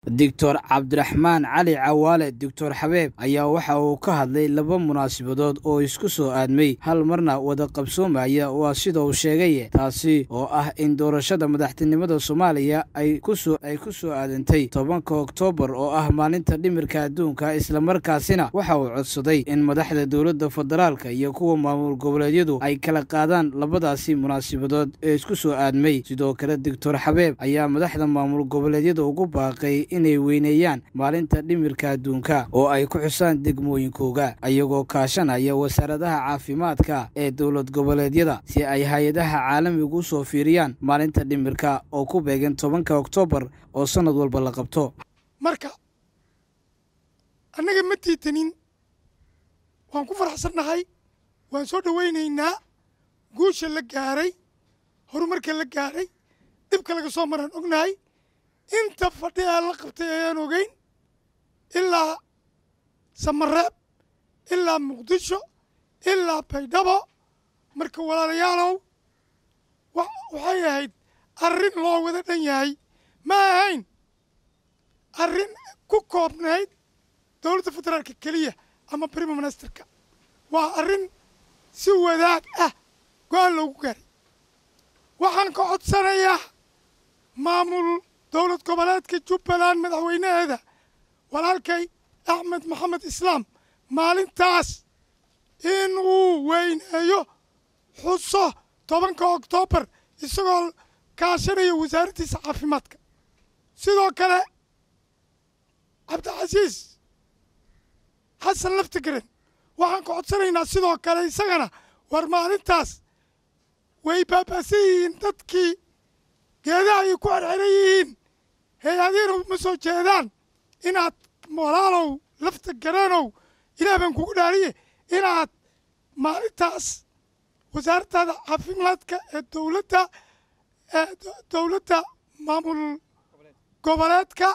doctor cabdiraxmaan cali cawaale doctor xabeeb ayaa waxa uu ka hadlay laba munaasabadood oo isku soo aadmay hal marna wada qabsoomaya waa sida uu sheegay taasi oo ah in doorashada madaxtinimada soomaaliya ay ku soo aadantay tobanka oktoobar oo ah maalinta dhimirka adduunka islamarkaasina waxa uu codsaday in madaxda dowladda federaalka iyo kuwa maamul goboleedyadu ay kala qaadaan labadaasi munaasabadood ee isku soo aadmay sidoo kale doctor xabeeb ayaa madaxda maamul goboleedyada ugu baaqay inay weyneeyaan maalinta dhimirka adduunka oo ay ku xusaan degmooyinkooga iyagoo kaashanaya wasaaradaha caafimaadka ee dowlad goboleedyada si ay hay-adaha caalamigu usoo fiiriyaan maalinta dhimirka oo ku beegan tobanka oktoobar oo sannad walba la qabto marka annaga ma tiitanin waan ku faraxsannahay waan soo dhowaynaynaa guusha la gaaray horumarka la gaaray dhibka laga soo maraan ognahay inta fadhiyaa la qabtay ayaan ogeyn ilaa samareeb ilaa muqdisho ilaa baydhabo marka walaalayaalow waxay ahayd arrin loo wada dhan yahay ma ahayn arrin ku koobnayd dowladda federaalka keliya ama brime ministerka waa arrin si wadaag ah go-aan loogu gaaray waxaan ka codsanayaa maamul dowlad goboleedka jubbaland madaxweynaheeda walaalkay axmed maxamed islaam maalintaas in uu weyneeyo xuso tobanka oktoobar isagoo kaashanaya wasaaraddiisa caafimaadka sidoo kale cabdicasiis xasan laftigaren waxaan ka codsanaynaa sidoo kale isagana war maalintaas way baaba'san yihiin dadkii geedaha ay ku xerxeran yihiin hay-adiina ma soo jeedaan inaad walaalow lafta gareenow ilaah baan kugu dhaariye inaad maalintaas wasaaraddaada caafimaadka ee dowladda dowladda maamul goboleedka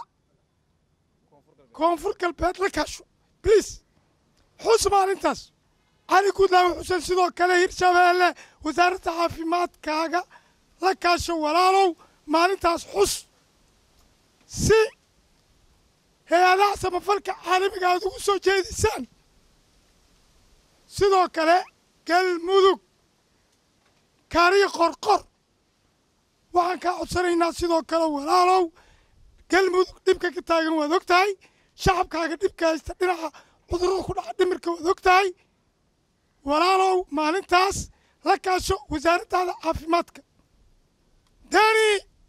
koonfur galbeed la kaasho bliis xus maalintaas cali guudlaawe xuseen sidoo kale hirshabeelle wasaaradda caafimaadkaaga la kaasho walaalow maalintaas xus si hay-adaha samafalka caalamiga aad ugu soo jeedisaan sidoo kale galmudug kaariyo qorqor waxaan kaa codsanaynaa sidoo kale walaalow galmudug dhibka ka taagan waad og tahay shacabkaaga dhibka haysta dhinaca cudurrada ku dhaca dhimirka waad og tahay walaalow maalintaas la kaasho wasaaraddaada caafimaadka dani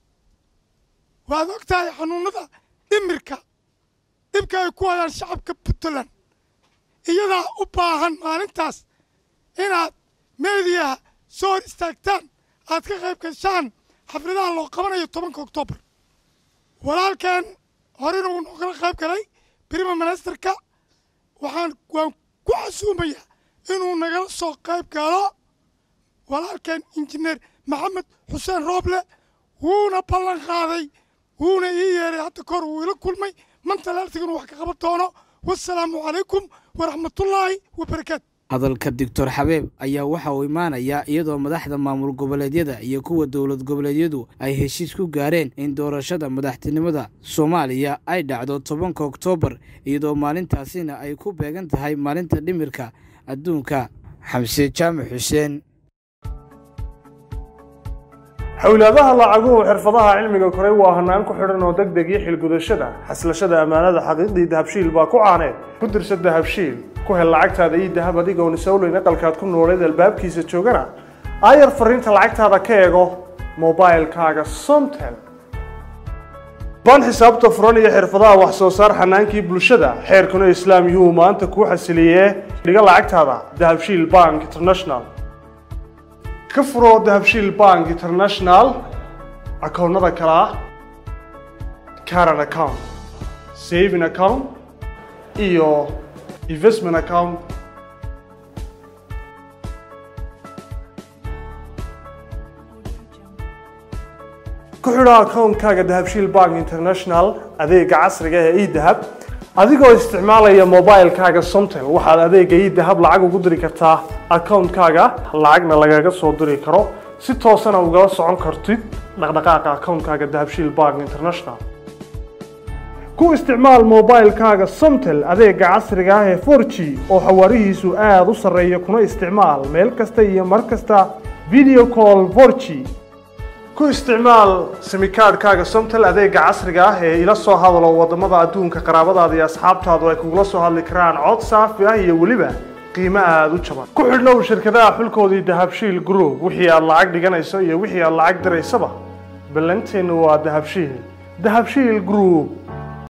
waad og tahay xanuunada dhimirka dhibka ay ku hayaan shacabka puntland iyadaa u baahan maalintaas inaad meediyaha soo hor istaagtaan aad ka qayb gashaan xafladaha loo qabanayo tobanka oktoobar walaalkan horena uu noogala qayb galay brima ministerka waxaan waan ku xasuumayaa inuu nagala soo qayb galo walaalkan injineer maxamed xuseen rooble wuuna ballan qaaday wuuna ii yeeray hadda kahor wuu ila kulmay mantalaaltiganu wax ka qaban doono wasalaamu calaykum waraxmatullaahi wabarakaatu hadalka doctor xabeeb ayaa waxa uu imaanayaa iyadoo madaxda maamul goboleedyada iyo kuwa dowlad goboleedyadu ay heshiis ku gaareen in doorashada madaxtinimada soomaaliya ay dhacdo tobanka oktoobar iyadoo maalintaasina ay ku beegan tahay maalinta dhimirka adduunka xamse jaamac xuseen xowlaadaha lacaguhu xirfadaha cilmiga koray waa hanaan ku xidhan oo deg deg iyo xilgudashada xaslashada ammaanada xaqiiqdii dahabshiil baa ku caaneed ku dirsa dahabshiil ku hel lacagtaada ii dahab adigoon isowleyn aqalkaad ku nooleed albaabkiisa joogana aayar fariinta lacagtaada ka eego mobailkaaga somtel baan xisaabta furan iyo xirfadaha wax soo saar xanaankii bulshada xeerkuna islaam yuu maanta kuu xasiliyee dhiga lacagtaada dahabshiil bank international ka furoo dahabshiil bank international akoonnada kale ah caran account saving account iyo investment account ku xidho akoonkaaga dahabshiil bank international adeega casriga ee edahab adigoo isticmaalaya mobilkaaga somtel waxaad adeega edahab lacag ugu diri kartaa akoonkaaga lacagna lagaga soo diri karo si toosana ugala socon kartid dhaqdhaqaaqa akoonkaaga dahabshiil bank international ku isticmaal mobilkaaga somtel adeega casriga ah ee 4g oo xawaarihiisu aada u sarreeya kuna isticmaal meel kasta iyo mar kasta video call 4g ku isticmaal simikaadhkaaga somtel adeega casriga ah ee ila soo hadalo wadamada adduunka qaraabadaada iyo asxaabtaadu ay kugula soo hadli karaan cod saafi ah iyo weliba qiimo aada u jaban ku xidhnow shirkadaha xulkoodii dahabshiil group wixii aad lacag dhiganayso iyo wixii aad lacag diraysaba ballanteennu waa dahabshiil dahabshiil group